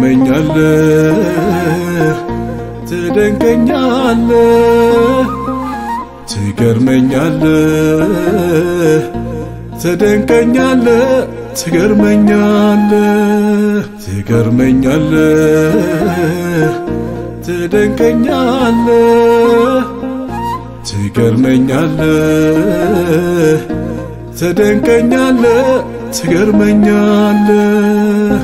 ትገርመኛለህ ትደንቀኛለህ ትገርመኛለህ ትደንቀኛለህ ትገርመኛለህ ትገርመኛለህ ትደንቀኛለህ ትገርመኛለህ ትደንቀኛለህ ትገርመኛለህ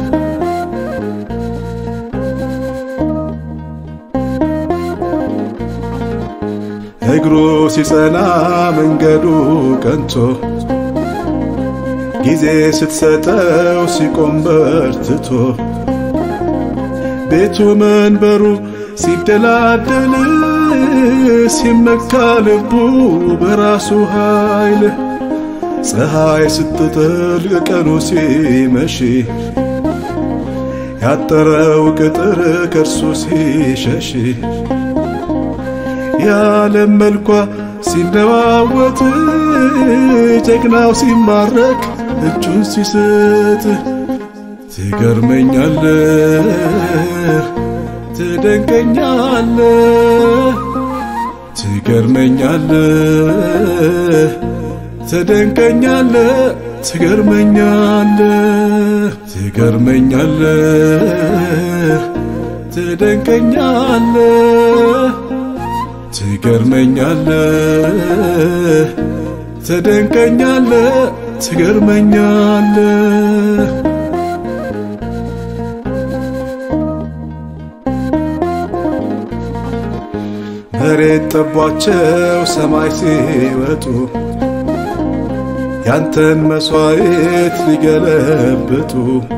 እግሩ ሲጸና መንገዱ ቀንቶ ጊዜ ስትሰጠው ሲቆም በርትቶ ቤቱ መንበሩ ሲደላደል ሲመካ ልቡ በራሱ ኃይል ፀሐይ ስትጠልቅ ቀኑ ሲመሽ ያጠረው ቅጥር ከእርሱ ሲሸሽ የዓለም መልኳ ሲነዋወጥ ጀግናው ሲማረክ እጁን ሲስት ትገርመኛለህ ትደንቀኛለህ ትገርመኛለህ ትደንቀኛለህ ትገርመኛለህ ትገርመኛለህ ትደንቀኛለህ ትገርመኛለህ ትደንቀኛለህ ትገርመኛለህ መሬት ጠቧቸው ሰማይ ሲወጡ ያንተን መሥዋዕት ሊገለብጡ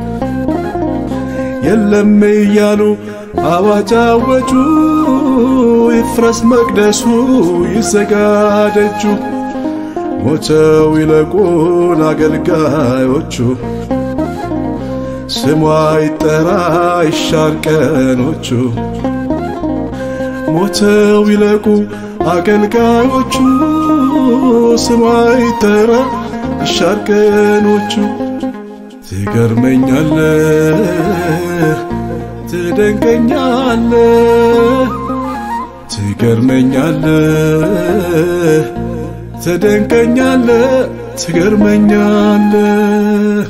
የለም እያሉ አዋጅ አወጁ። ይፍረስ መቅደሱ ይዘጋደጁ። ሞተው ይለቁን አገልጋዮቹ። ስሟ ይጠራ ይሻር ቀኖቹ። ሞተው ይለቁ አገልጋዮቹ። ስሟ ይጠራ ይሻር ቀኖቹ። ትገርመኛለህ ትደንቀኛለህ ትገርመኛለህ ትደንቀኛለህ ትገርመኛለህ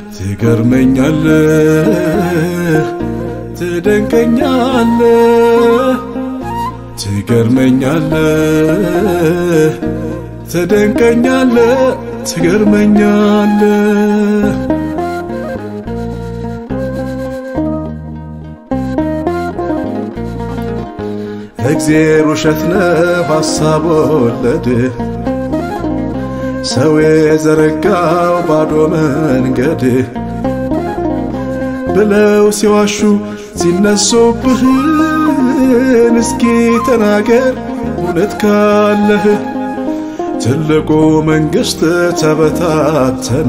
ትገርመኛለህ ትደንቀኛለህ ትገርመኛለህ ትደንቀኛለህ ትገርመኛለህ እግዜር ውሸት ነው ሐሳብ ወለድ ሰው የዘረጋው ባዶ መንገድ ብለው ሲዋሹ ሲነሱብህ እስኪ ተናገር እውነት ካለህ ትልቁ መንግሥት ተበታተነ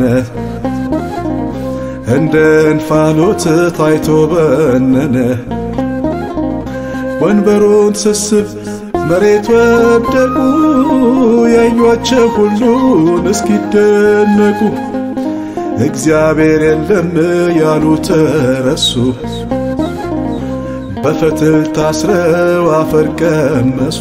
እንደ እንፋሎት ታይቶ በነነ ወንበሩን ስስብ መሬት ወደቁ ያዩአቸው ሁሉን እስኪደነቁ እግዚአብሔር የለም ያሉ ተረሱ በፈትል ታስረው አፈር ቀመሱ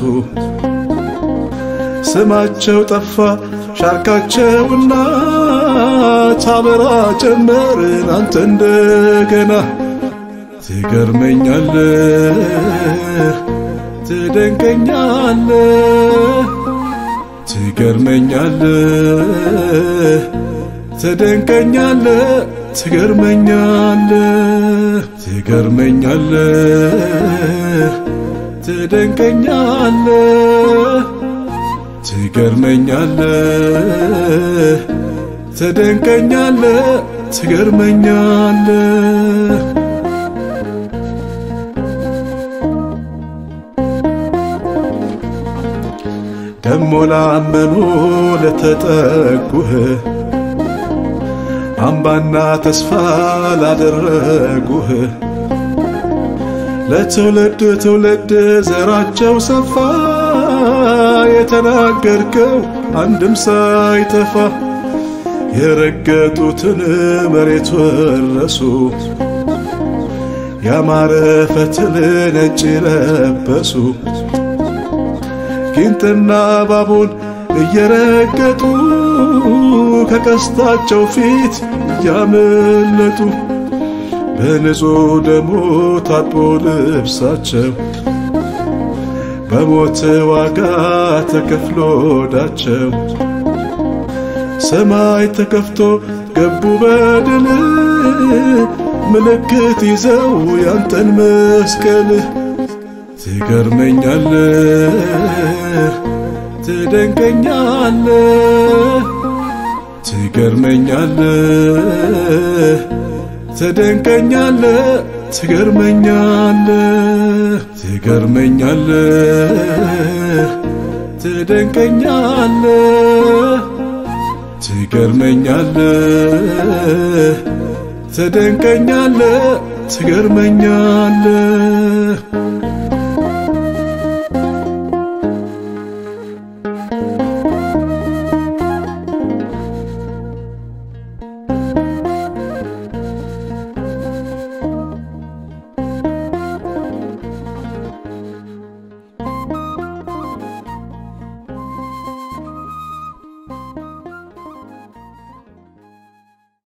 ስማቸው ጠፋ ሻርካቸውና ታበራ ጀመርን አንተ እንደገና ትገርመኛለህ ትደንቀኛለህ ትገርመኛለህ ትደንቀኛለህ ትገርመኛለህ ትገርመኛለህ ትደንቀኛለህ ትገርመኛለህ ትደንቀኛለህ ትገርመኛለህ ደሞ ላመኑ ለተጠጉህ አምባና ተስፋ ላደረጉህ ለትውልድ ትውልድ ዘራቸው ሰፋ የተናገርከው አንድም ሳይጠፋ የረገጡትን መሬት ወረሱ ያማረ ፈትል ነጭ ለበሱ ጊንጥና እባቡን እየረገጡ ከቀስታቸው ፊት እያመለጡ በንጹሕ ደሙ ታጥቦ ልብሳቸው በሞት ዋጋ ተከፍሎ ዳቸው ሰማይ ተከፍቶ ገቡ በድል ምልክት ይዘው ያንተን መስቀል ትገርመኛለህ ትደንቀኛለህ ትገርመኛለህ ትደንቀኛለህ ትገርመኛለህ ትገርመኛለህ ትደንቀኛለህ ትገርመኛለህ ትደንቀኛለህ ትገርመኛለህ